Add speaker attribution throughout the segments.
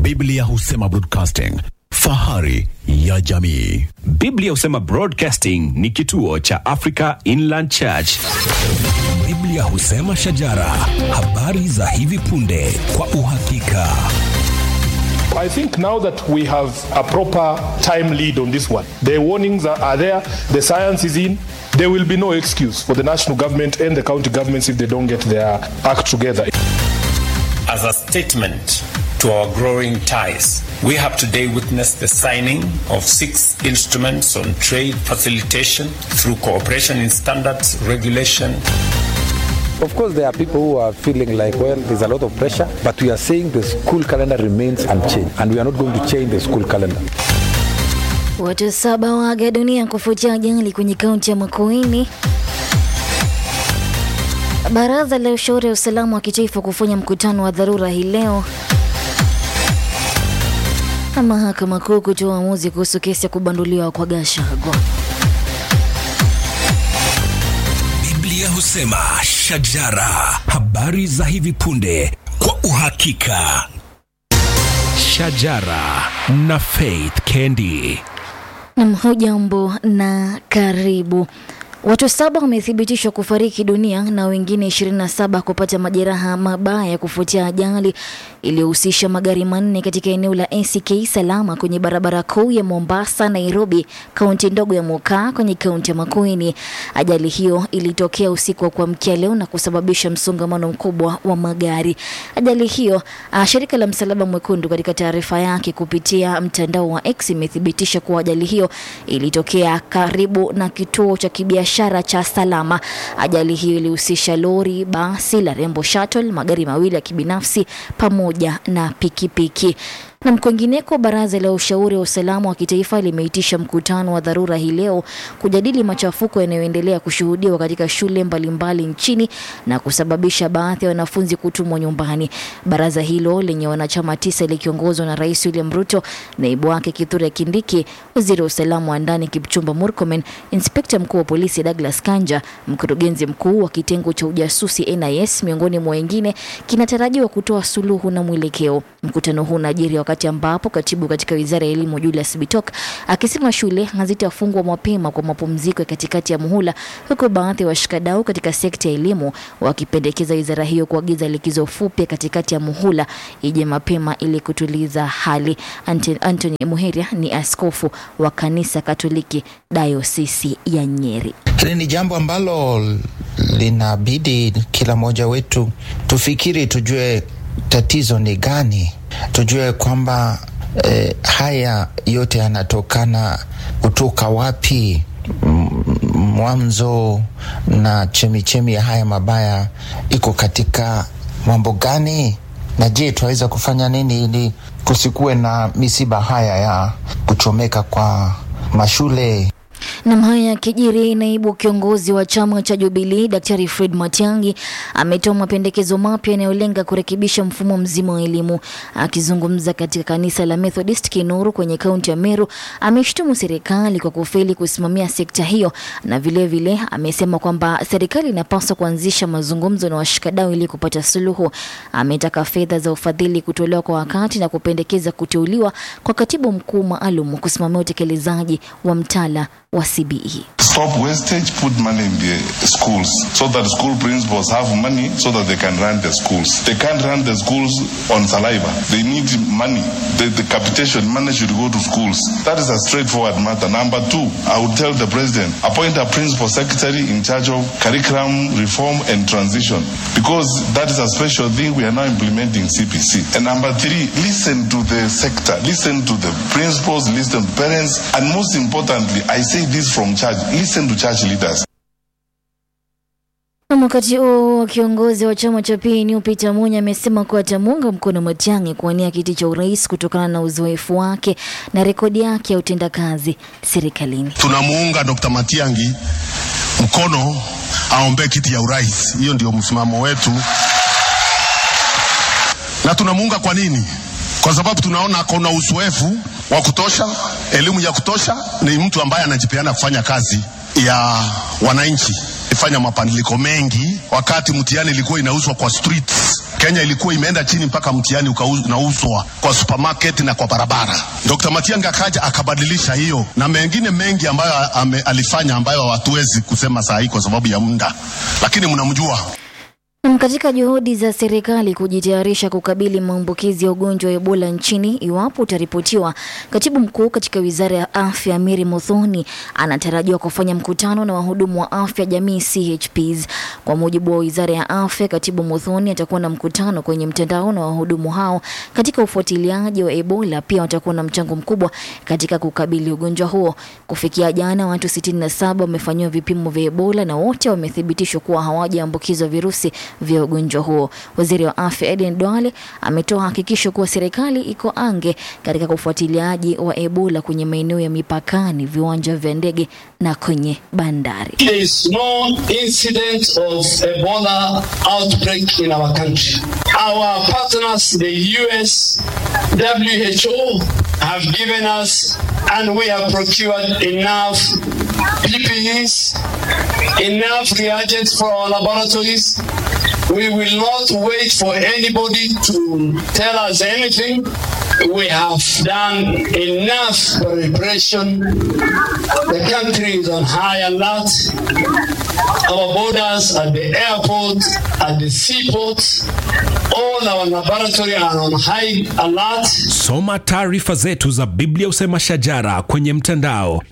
Speaker 1: Biblia husema broadcasting, fahari ya jamii.
Speaker 2: Biblia husema Broadcasting ni kituo cha Africa Inland Church.
Speaker 3: Biblia husema shajara, habari za hivi punde kwa uhakika.
Speaker 4: I think now that we have a proper time lead on this one, the warnings are, are there, the science is in. There will be no excuse for the national government and the county governments if they don't get their act together.
Speaker 5: As a statement to our growing ties, we have today witnessed the signing of six instruments on trade facilitation through cooperation in standards, regulation,
Speaker 6: Of course, there are people who are feeling like, well, there's a lot of pressure, but we are saying the school calendar remains unchanged, and we are not going to change the school calendar.
Speaker 7: Watu saba waaga dunia kufuatia ajali kwenye kaunti ya Makueni. Baraza la ushauri wa usalama wa kitaifa kufanya mkutano wa dharura hii leo, na mahakama kuu kutoa uamuzi kuhusu kesi ya kubanduliwa kwa Gachagua.
Speaker 3: Biblia husema shajara, habari za hivi punde kwa uhakika. Shajara na Faith Kendi.
Speaker 7: Nam, hujambo na karibu. Watu saba wamethibitishwa kufariki dunia na wengine 27 kupata majeraha mabaya kufuatia ajali iliyohusisha magari manne katika eneo la ACK Salama kwenye barabara kuu ya Mombasa Nairobi, kaunti ndogo ya Mokaa kwenye kaunti ya Makueni. Ajali hiyo ilitokea usiku wa kuamkia leo na kusababisha msongamano mkubwa wa magari. Ajali hiyo, ah, shirika la Msalaba Mwekundu katika taarifa yake kupitia mtandao wa X imethibitisha kuwa ajali hiyo ilitokea karibu na kituo cha kibiashara cha Salama. Ajali hiyo ilihusisha lori, basi la Rembo Shuttle, magari mawili ya kibinafsi pamoja na pikipiki. Na mkwengineko, baraza la ushauri wa usalama wa kitaifa limeitisha mkutano wa dharura hii leo kujadili machafuko yanayoendelea kushuhudiwa katika shule mbalimbali nchini na kusababisha baadhi ya wanafunzi kutumwa nyumbani. Baraza hilo lenye wanachama tisa likiongozwa na Rais William Ruto, naibu wake Kithure Kindiki, waziri wa usalama wa ndani Kipchumba Murkomen, inspekta mkuu wa polisi Douglas Kanja, mkurugenzi mkuu wa kitengo cha ujasusi NIS, miongoni mwa wengine, kinatarajiwa kutoa suluhu na mwelekeo. Mkutano huu unajiri wakati ambapo katibu katika wizara ya elimu Julius Bitok akisema shule hazitafungwa mapema kwa mapumziko ya katikati ya muhula, huku baadhi ya washikadau katika sekta ya elimu wakipendekeza wizara hiyo kuagiza likizo fupi ya katikati ya muhula ije mapema ili kutuliza hali. Ante- Anthony Muheria ni askofu wa kanisa Katoliki dayosisi ya Nyeri.
Speaker 8: Hili ni jambo ambalo linabidi kila mmoja wetu tufikiri, tujue tatizo ni gani, tujue kwamba eh, haya yote yanatokana kutoka wapi, m- mwanzo na chemichemi ya haya mabaya iko katika mambo gani, na je, tunaweza kufanya nini ili kusikuwe na misiba haya ya kuchomeka kwa mashule
Speaker 7: Nam haya yakijiri, naibu kiongozi wa chama cha Jubilii Daktari Fred Matiang'i ametoa mapendekezo mapya yanayolenga kurekebisha mfumo mzima wa elimu. Akizungumza katika kanisa la Methodist Kinuru kwenye kaunti ya Meru, ameshtumu serikali kwa kufeli kusimamia sekta hiyo, na vilevile vile, amesema kwamba serikali inapaswa kuanzisha mazungumzo na washikadau ili kupata suluhu. Ametaka fedha za ufadhili kutolewa kwa wakati na kupendekeza kuteuliwa kwa katibu mkuu maalum kusimamia utekelezaji wa mtaala wa CBE.
Speaker 9: Stop wastage, put money in the schools so that school principals have money so that they can run the schools. They can't run the schools on saliva. They need money. The, the capitation money should go to schools. That is a straightforward matter. Number two, I would tell the president, appoint a principal secretary in charge of curriculum reform and transition because that is a special thing we are now implementing CPC. And number three, listen to the sector, listen to the principals, listen to parents, and most importantly, I say this from church, listen to church leaders.
Speaker 7: Na wakati huo kiongozi wa chama cha PNU Peter Munya amesema kuwa atamuunga mkono Matiang'i kuwania kiti cha urais kutokana na uzoefu wake na rekodi yake ya utendakazi serikalini.
Speaker 10: tunamuunga Dr. Matiangi mkono aombee kiti ya urais. Hiyo ndio msimamo wetu, na tunamuunga kwa nini? Kwa sababu tunaona akona uzoefu wa kutosha, elimu ya kutosha, ni mtu ambaye anajipeana kufanya kazi ya wananchi. Ifanya mabadiliko mengi wakati mtihani ilikuwa inauzwa kwa streets Kenya ilikuwa imeenda chini mpaka mtihani unauzwa kwa supermarket na kwa barabara. Dr. Matiang'i akaja akabadilisha hiyo na mengine mengi ambayo ame, alifanya ambayo hatuwezi kusema saa hii kwa sababu ya muda, lakini mnamjua.
Speaker 7: Nam, katika juhudi za serikali kujitayarisha kukabili maambukizi ya ugonjwa wa Ebola nchini iwapo utaripotiwa, katibu mkuu katika wizara ya afya Mary Muthoni anatarajiwa kufanya mkutano na wahudumu wa afya jamii CHPs. Kwa mujibu wa wizara ya afya, katibu Muthoni atakuwa na mkutano kwenye mtandao na wahudumu hao katika ufuatiliaji wa Ebola. Pia watakuwa na mchango mkubwa katika kukabili ugonjwa huo. Kufikia jana, watu 67 wamefanyiwa vipimo vya Ebola na wote wamethibitishwa kuwa hawajaambukizwa virusi vya ugonjwa huo. Waziri wa afya Eden Duale ametoa hakikisho kuwa serikali iko ange katika ufuatiliaji wa Ebola kwenye maeneo ya mipakani, viwanja vya ndege na kwenye bandari.
Speaker 11: There is no incident of Ebola outbreak in our country. Our partners, the US, WHO, have given us and we have procured enough PPEs, enough reagents for our laboratories. We will not wait for anybody to tell us anything. We have done enough preparation. The country is on high alert. Our borders at the airport, at the seaports, all our laboratory are on high alert.
Speaker 3: Soma taarifa zetu za Biblia Usema Shajara kwenye mtandao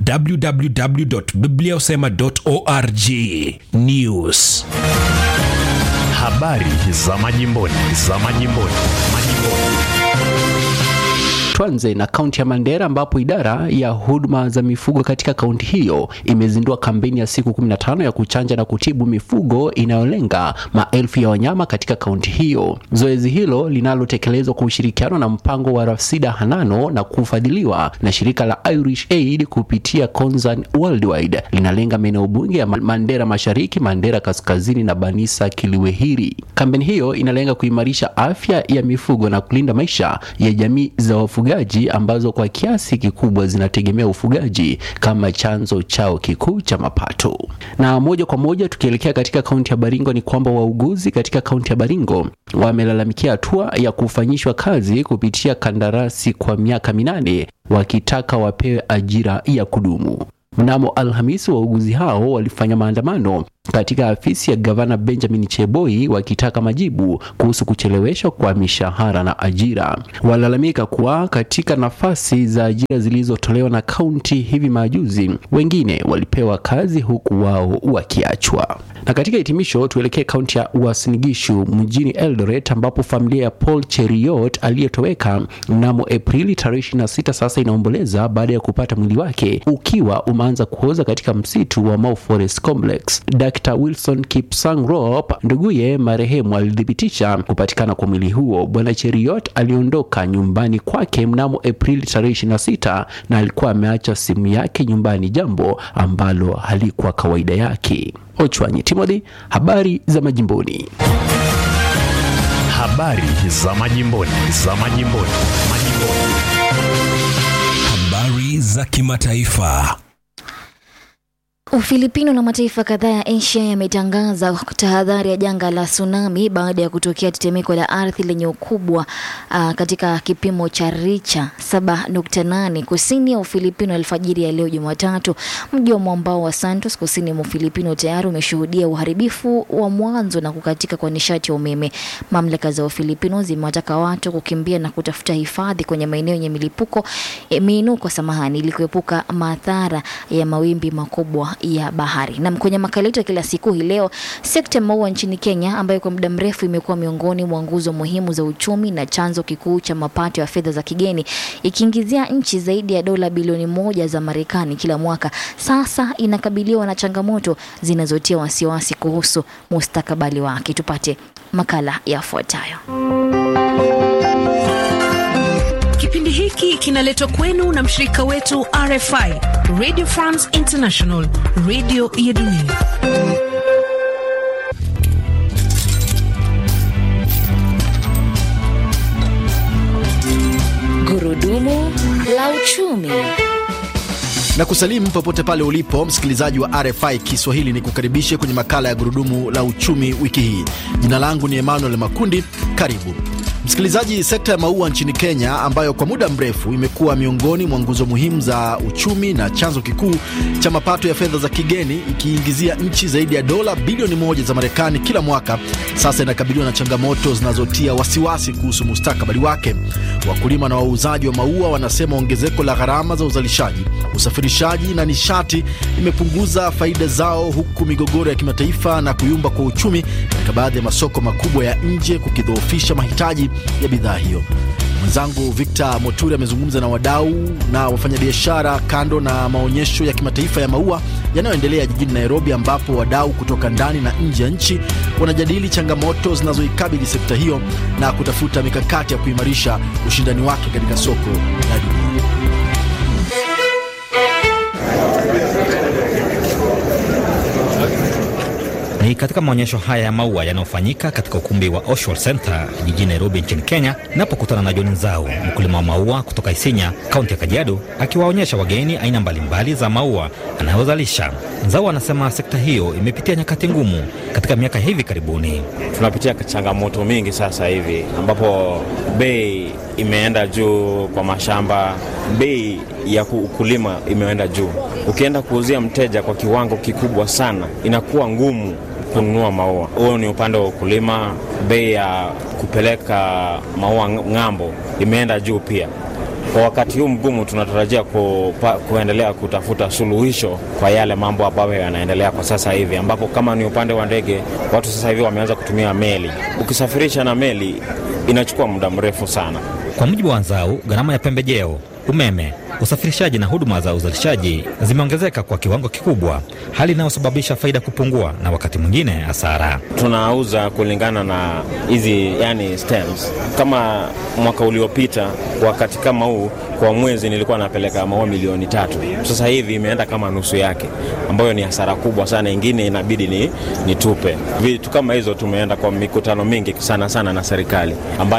Speaker 3: www.bibliausema.org. News
Speaker 2: Habari za majimboni, za majimboni, majimboni.
Speaker 12: Tuanze na kaunti ya Mandera ambapo idara ya huduma za mifugo katika kaunti hiyo imezindua kampeni ya siku 15 ya kuchanja na kutibu mifugo inayolenga maelfu ya wanyama katika kaunti hiyo. Zoezi hilo linalotekelezwa kwa ushirikiano na mpango wa Rafsida Hanano na kufadhiliwa na shirika la Irish Aid kupitia Concern Worldwide linalenga maeneo bunge ya Mandera Mashariki, Mandera Kaskazini na Banisa Kiliwehiri. Kampeni hiyo inalenga kuimarisha afya ya mifugo na kulinda maisha ya jamii za wafugaji ambazo kwa kiasi kikubwa zinategemea ufugaji kama chanzo chao kikuu cha mapato. Na moja kwa moja tukielekea katika kaunti ya Baringo ni kwamba wauguzi katika kaunti ya Baringo wamelalamikia hatua ya kufanyishwa kazi kupitia kandarasi kwa miaka minane wakitaka wapewe ajira ya kudumu. Mnamo Alhamisi, wauguzi hao walifanya maandamano katika afisi ya gavana Benjamin Cheboi wakitaka majibu kuhusu kucheleweshwa kwa mishahara na ajira. Walalamika kuwa katika nafasi za ajira zilizotolewa na kaunti hivi majuzi, wengine walipewa kazi huku wao wakiachwa. Na katika hitimisho, tuelekee kaunti ya Uasin Gishu mjini Eldoret, ambapo familia ya Paul Cheriot aliyetoweka mnamo Aprili tarehe 26 sasa inaomboleza baada ya kupata mwili wake ukiwa umeanza kuoza katika msitu wa Mau Forest Complex. Dr. Wilson Kipsang Rop, nduguye marehemu, alithibitisha kupatikana kwa mwili huo. Bwana Cheriot aliondoka nyumbani kwake mnamo Aprili tarehe 26 na alikuwa ameacha simu yake nyumbani, jambo ambalo halikuwa kawaida yake. Ochwanyi Timothy, habari za majimboni.
Speaker 2: Habari za majimboni, za majimboni, majimboni.
Speaker 3: Habari za kimataifa.
Speaker 7: Ufilipino na mataifa kadhaa ya Asia yametangaza tahadhari ya janga la tsunami baada ya kutokea tetemeko la ardhi lenye ukubwa uh, katika kipimo cha richa 7.8 kusini ya Ufilipino alfajiri ya leo Jumatatu. Mji wa mwambao wa Santos kusini mwa Ufilipino tayari umeshuhudia uharibifu wa mwanzo na kukatika kwa nishati ya umeme. Mamlaka za Ufilipino zimewataka watu kukimbia na kutafuta hifadhi kwenye maeneo yenye milipuko eh, miinuko samahani, ili kuepuka madhara ya mawimbi makubwa ya bahari. Na kwenye makala yetu ya kila siku hii leo, sekta ya maua nchini Kenya ambayo kwa muda mrefu imekuwa miongoni mwa nguzo muhimu za uchumi na chanzo kikuu cha mapato ya fedha za kigeni, ikiingizia nchi zaidi ya dola bilioni moja za Marekani kila mwaka, sasa inakabiliwa na changamoto zinazotia wasiwasi kuhusu mustakabali wake. Tupate makala yafuatayo.
Speaker 13: Kipindi hiki kinaletwa kwenu na mshirika wetu RFI, Radio France International, radio ya dunia.
Speaker 7: Gurudumu la uchumi.
Speaker 14: na kusalimu popote pale ulipo msikilizaji wa RFI Kiswahili, ni kukaribishe kwenye makala ya gurudumu la uchumi wiki hii. Jina langu ni Emmanuel Makundi. Karibu msikilizaji. Sekta ya maua nchini Kenya, ambayo kwa muda mrefu imekuwa miongoni mwa nguzo muhimu za uchumi na chanzo kikuu cha mapato ya fedha za kigeni, ikiingizia nchi zaidi ya dola bilioni moja za Marekani kila mwaka, sasa inakabiliwa na changamoto zinazotia wasiwasi kuhusu mustakabali wake. Wakulima na wauzaji wa maua wanasema ongezeko la gharama za uzalishaji, usafirishaji na nishati imepunguza faida zao, huku migogoro ya kimataifa na kuyumba kwa uchumi katika baadhi ya masoko makubwa ya nje kukidhoofisha mahitaji ya bidhaa hiyo. Mwenzangu Victor Moturi amezungumza na wadau na wafanyabiashara kando na maonyesho ya kimataifa ya maua yanayoendelea jijini Nairobi, ambapo wadau kutoka ndani na nje ya nchi wanajadili changamoto zinazoikabili sekta hiyo na kutafuta mikakati ya kuimarisha ushindani wake katika soko la dunia.
Speaker 15: Ni katika maonyesho haya ya maua yanayofanyika katika ukumbi wa Oshwal Center jijini Nairobi nchini Kenya, napokutana na John Nzau, mkulima wa maua kutoka Isinya, kaunti ya Kajiado, akiwaonyesha wageni aina mbalimbali za maua anayozalisha. Nzau anasema sekta hiyo imepitia nyakati ngumu katika miaka hivi karibuni.
Speaker 16: Tunapitia changamoto mingi sasa hivi, ambapo bei imeenda juu kwa mashamba, bei ya ukulima imeenda juu. Ukienda kuuzia mteja kwa kiwango kikubwa sana, inakuwa ngumu kununua maua. Huo ni upande wa ukulima. Bei ya kupeleka maua ng'ambo imeenda juu pia. Kwa wakati huu mgumu, tunatarajia ku, pa, kuendelea kutafuta suluhisho kwa yale mambo ambayo yanaendelea kwa sasa hivi, ambapo kama ni upande wa ndege, watu sasa hivi wameanza kutumia meli. Ukisafirisha na meli inachukua muda mrefu sana.
Speaker 15: Kwa mujibu wa Nzau, gharama ya pembejeo, umeme, usafirishaji na huduma za uzalishaji zimeongezeka kwa kiwango kikubwa, hali inayosababisha faida kupungua na wakati mwingine hasara.
Speaker 16: Tunauza kulingana na hizi yani stems. Kama mwaka uliopita wakati kama huu, kwa mwezi nilikuwa napeleka maua milioni tatu. Sasa hivi imeenda kama nusu yake, ambayo ni hasara kubwa sana. Ingine inabidi ni nitupe vitu kama hizo. Tumeenda kwa mikutano mingi sana sana na serikali,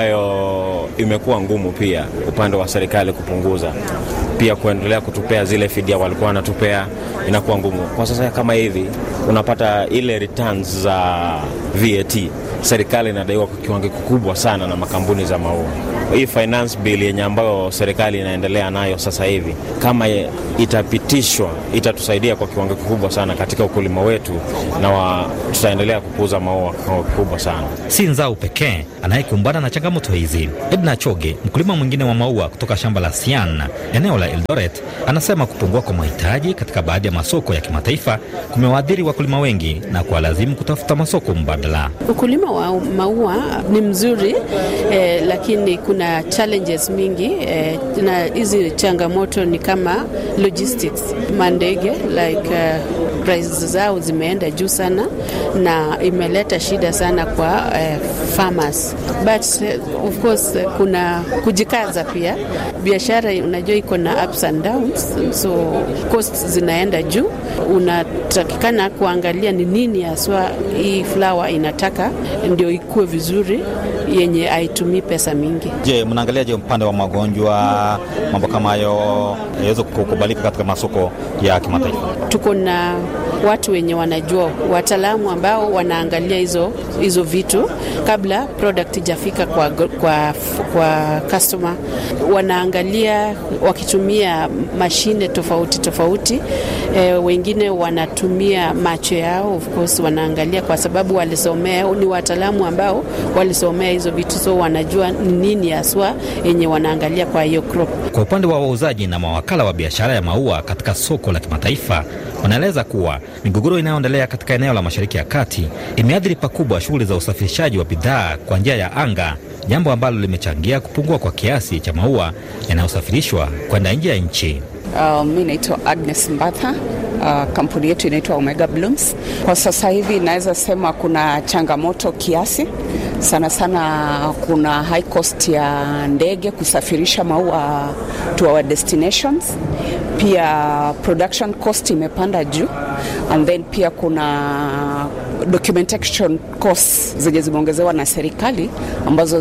Speaker 16: ambayo imekuwa ngumu pia upande wa serikali kupunguza pia kuendelea kutupea zile fidia walikuwa wanatupea inakuwa ngumu kwa sasa. Kama hivi unapata ile returns za VAT, serikali inadaiwa kwa kiwango kikubwa sana na makampuni za maua. Hii finance bill yenye ambayo serikali inaendelea nayo sasa hivi, kama itapitishwa, itatusaidia kwa kiwango kikubwa sana katika ukulima wetu, na wa, tutaendelea kukuza maua kwa kiwango kikubwa sana.
Speaker 15: Si Nzau pekee anayekumbana na changamoto hizi. Edna Choge, mkulima mwingine wa maua kutoka shamba la Sian eneo la Eldoret, anasema kupungua kwa mahitaji katika baadhi ya masoko ya kimataifa kumewaadhiri wakulima wengi na kuwalazimu kutafuta masoko mbadala.
Speaker 17: Ukulima wa maua ni mzuri eh, lakini kuna challenges mingi eh, na hizi changamoto ni kama logistics, mandege like uh, price zao zimeenda juu sana na imeleta shida sana kwa uh, farmers but uh, of course uh, kuna kujikaza pia. Biashara unajua iko na ups and downs, so costs zinaenda juu. Unatakikana kuangalia ni nini haswa hii flower inataka ndio ikuwe vizuri, yenye haitumii pesa mingi.
Speaker 15: Je, mnaangalia je upande wa magonjwa, mambo kama hayo yaweze kukubalika katika masoko ya kimataifa?
Speaker 17: Tuko na watu wenye wanajua, wataalamu ambao wanaangalia hizo hizo vitu kabla product ijafika kwa, kwa, kwa customer. Wanaangalia wakitumia mashine tofauti tofauti. E, wengine wanatumia macho yao, of course wanaangalia kwa sababu walisomea, ni wataalamu ambao walisomea hizo vitu, so wanajua nini haswa yenye wanaangalia kwa hiyo crop.
Speaker 15: Kwa upande wa wauzaji na mawakala wa biashara ya maua katika soko la kimataifa wanaeleza kuwa migogoro inayoendelea katika eneo la Mashariki ya Kati imeathiri pakubwa shughuli za usafirishaji wa bidhaa kwa njia ya anga, jambo ambalo limechangia kupungua kwa kiasi cha maua yanayosafirishwa kwenda nje ya nchi.
Speaker 18: Uh, mi naitwa Agnes Mbatha. Uh, kampuni yetu inaitwa Omega Blooms. Kwa sasa hivi naweza sema kuna changamoto kiasi sana sana, kuna high cost ya ndege kusafirisha maua to our destinations. Pia production cost imepanda juu, and then pia kuna documentation costs zenye zimeongezewa na serikali ambazo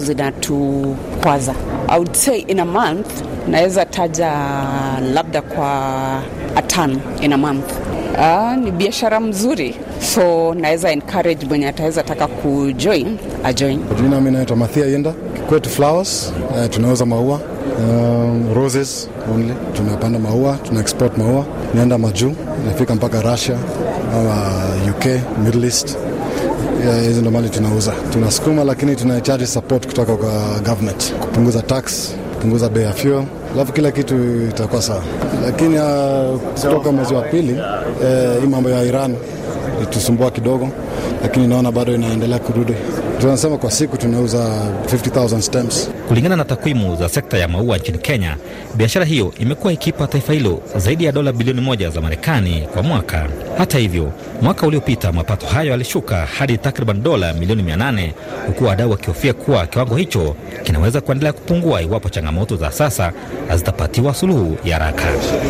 Speaker 18: zinatukwaza. I would say in a month naweza taja labda kwa a ton in a month. Uh, ni biashara mzuri so naweza encourage mwenye ataweza taka kujoin ajoin.
Speaker 19: Jina mimi naitwa Mathia Yenda. Kwetu flowers uh, tunauza maua um, roses only. Tunapanda maua, tuna export maua, nienda majuu, inafika mpaka Russia au uh, UK, Middle East Yeah, hizi ndo mali tunauza, tunasukuma, lakini tunahitaji support kutoka kwa government, kupunguza tax, kupunguza bei ya fuel, alafu kila kitu itakuwa sawa. Lakini uh, kutoka mwezi wa pili eh, hii mambo ya Iran itusumbua kidogo, lakini naona bado inaendelea kurudi. Tunasema kwa siku tunauza 50,000 stems.
Speaker 15: Kulingana na takwimu za sekta ya maua nchini Kenya, biashara hiyo imekuwa ikipa taifa hilo zaidi ya dola bilioni moja za Marekani kwa mwaka. Hata hivyo, mwaka uliopita mapato hayo yalishuka hadi takriban dola milioni 800 huku wadau wakihofia kuwa kiwango hicho kinaweza kuendelea kupungua iwapo changamoto za sasa hazitapatiwa suluhu ya haraka.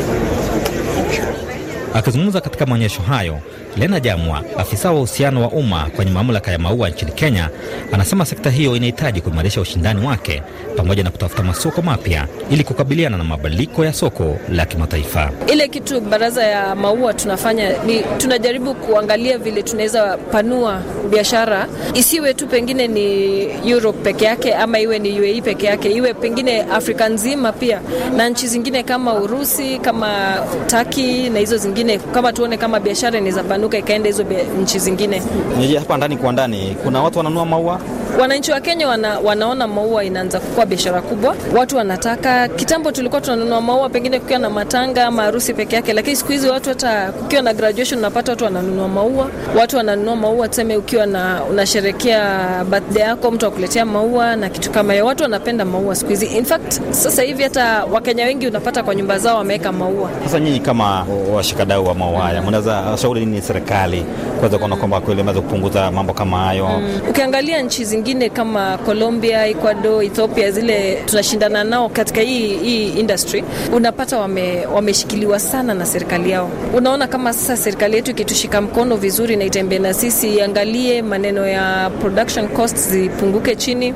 Speaker 15: Akizungumza katika maonyesho hayo, Lena Jamwa, afisa wa uhusiano wa umma kwenye mamlaka ya maua nchini Kenya, anasema sekta hiyo inahitaji kuimarisha ushindani wake pamoja na kutafuta masoko mapya ili kukabiliana na mabadiliko ya soko la kimataifa.
Speaker 20: Ile kitu baraza ya maua tunafanya ni tunajaribu kuangalia vile tunaweza panua biashara, isiwe tu pengine ni Europe peke yake ama iwe ni UAE peke yake, iwe pengine Afrika nzima pia na nchi zingine kama Urusi, kama Taki na hizo zingine, kama tuone kama biashara inaweza panuka ikaenda hizo nchi zingine.
Speaker 15: Nije hapa ndani kwa ndani, kuna watu wananunua maua
Speaker 20: Wananchi wa Kenya wana, wanaona maua inaanza kukua biashara kubwa. Watu wanataka. Kitambo tulikuwa tunanunua maua pengine kukiwa na matanga ama harusi peke yake, lakini siku hizi watu hata kukiwa na graduation unapata watu wananunua maua. Watu wananunua maua, tuseme ukiwa na unasherekea birthday yako, mtu akuletea maua na kitu kama hiyo. Watu wanapenda maua siku hizi. In fact, sasa hivi hata Wakenya wengi unapata kwa nyumba zao wameweka maua.
Speaker 15: Sasa nyinyi kama washikadau wa maua haya, mnaweza shauri nini serikali kuweza kuona kwamba kweli imeweza kupunguza mambo kama hayo?
Speaker 20: Mm. Ukiangalia nchi zingine kama Colombia, Ecuador, Ethiopia zile tunashindana nao katika hii, hii industry, unapata wame, wameshikiliwa sana na serikali yao. Unaona kama sasa serikali yetu ikitushika mkono vizuri na itembee na sisi, iangalie maneno ya production costs zipunguke chini,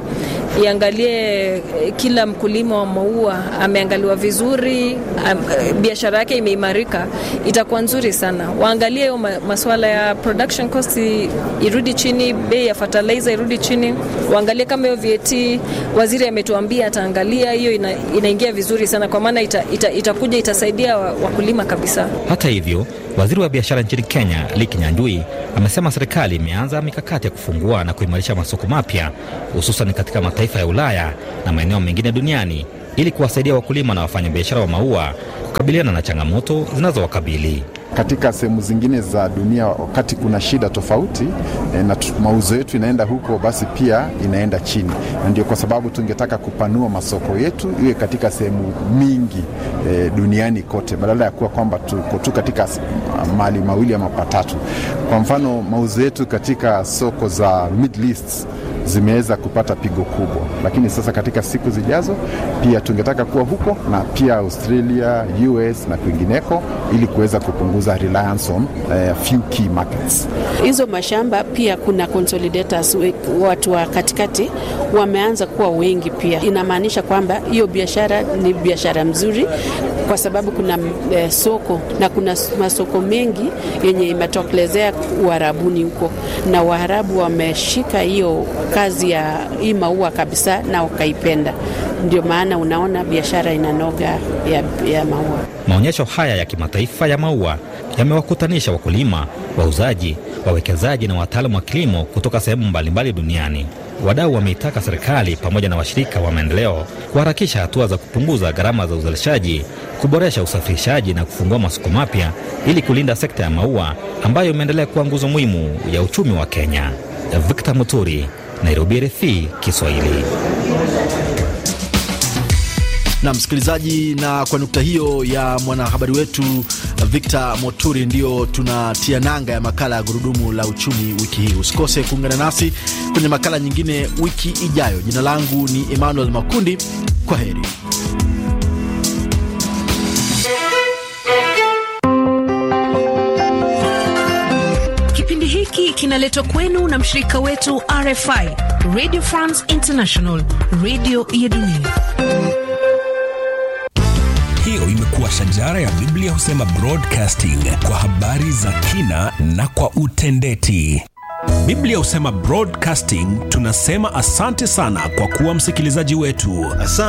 Speaker 20: iangalie kila mkulima wa maua ameangaliwa vizuri, biashara yake imeimarika, itakuwa nzuri sana. Waangalie hiyo masuala ya production costs irudi chini, bei ya fertilizer irudi chini, waangalie kama hiyo VAT waziri ametuambia ataangalia hiyo, ina, inaingia vizuri sana kwa maana itakuja ita, ita itasaidia wakulima kabisa.
Speaker 15: Hata hivyo Waziri wa biashara nchini Kenya Lee Kinyanjui amesema serikali imeanza mikakati ya kufungua na kuimarisha masoko mapya hususan katika mataifa ya Ulaya na maeneo mengine duniani ili kuwasaidia wakulima na wafanyabiashara wa maua kukabiliana na changamoto zinazowakabili
Speaker 21: katika sehemu zingine za dunia, wakati kuna shida tofauti e, na mauzo yetu inaenda huko, basi pia inaenda chini, na ndio kwa sababu tungetaka kupanua masoko yetu iwe katika sehemu mingi e, duniani kote, badala ya kuwa kwamba tuko tu katika mali mawili ama patatu. Kwa mfano, mauzo yetu katika soko za Middle East zimeweza kupata pigo kubwa, lakini sasa katika siku zijazo pia tungetaka kuwa huko na pia Australia, US na kwingineko ili kuweza kupunguza reliance on uh, few key markets.
Speaker 17: Hizo mashamba pia kuna consolidators, watu wa katikati wameanza kuwa wengi pia. Inamaanisha kwamba hiyo biashara ni biashara mzuri kwa sababu kuna eh, soko na kuna masoko mengi yenye imetokelezea Uarabuni huko, na Waarabu wameshika hiyo kazi ya hii maua kabisa na wakaipenda. Ndio maana unaona biashara inanoga ya, ya maua.
Speaker 15: Maonyesho haya ya kimataifa ya maua yamewakutanisha wakulima, wauzaji, wawekezaji na wataalamu wa kilimo kutoka sehemu mbalimbali duniani. Wadau wameitaka serikali pamoja na washirika wa maendeleo kuharakisha hatua za kupunguza gharama za uzalishaji, kuboresha usafirishaji na kufungua masoko mapya ili kulinda sekta ya maua ambayo imeendelea kuwa nguzo muhimu ya uchumi wa Kenya. Victor Muturi, Nairobi, RFI Kiswahili.
Speaker 14: na msikilizaji, na kwa nukta hiyo ya mwanahabari wetu Victor Moturi, ndio tunatia nanga ya makala ya gurudumu la uchumi wiki hii. Usikose kuungana nasi kwenye makala nyingine wiki ijayo. Jina langu ni Emmanuel Makundi. Kwa heri.
Speaker 13: Kipindi hiki kinaletwa kwenu na mshirika wetu RFI, Radio France International, radio ya dunia.
Speaker 3: Hiyo imekuwa shajara ya Biblia husema broadcasting kwa habari za kina na kwa utendeti. Biblia husema broadcasting, tunasema asante sana kwa kuwa msikilizaji wetu.